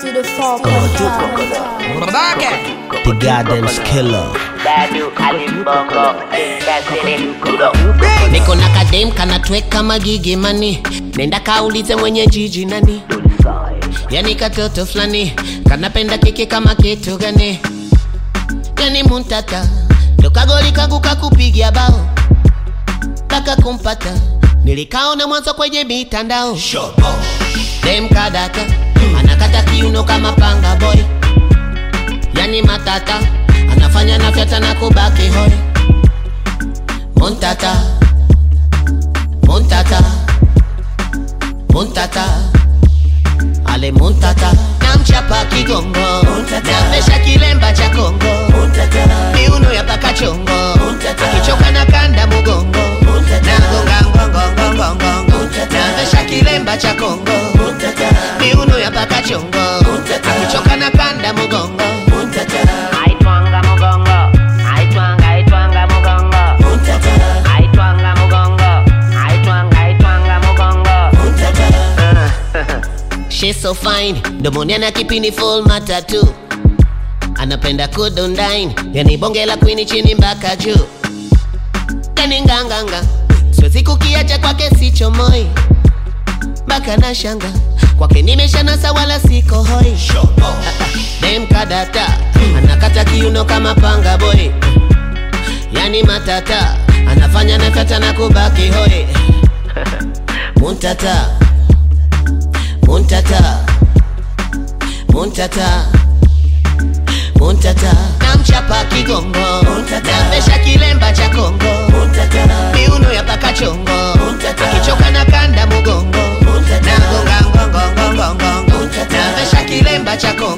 to the four point The goddamn killer. Dadu alimbongo kasiri kudo niko na kadem kanatweka magigi mani nenda kaulize mwenye jiji nani yani katoto fulani kanapenda kiki kama kitu gani yani muntata dokagoli kangu kakupigia bao taka kumpata nilikaona mwanzo kwenye mitandao dem kadata anakata kiuno kama panga boy yani matata anafanya nafyata na kubaki hoi Montata, Montata, Montata, ale Montata, namchapa kigongo, namesha kilemba cha Kongo, miuno ya paka chongo, akichoka na kanda mugongo, nagonga ngongo ngongo ngongo, namesha kilemba cha Kongo, miuno ya paka chongo, akichoka na kanda mugongo. aitwanga mugongo aitwanga aitwanga mugongo aitwanga mugongo aitwanga aitwanga mugongo She's so fine, domoni ana kipini full matatu anapenda kudondine, yani bonge la kwini chini mpaka juu, yani nganganga, siwezi kukiacha kwake sicho moi mpaka na shanga kwake nimeshanasa wala siko hoi Ah, ah, dem kadata anakata kiuno kama panga boy yani matata anafanya nafata na kubaki hoi muntata muntata muntata muntata namchapa kigongo namesha kilemba cha kongo miuno ya paka chongo akichoka na kanda mugongo nagonga ngongongongongongo namesha kilemba cha kongo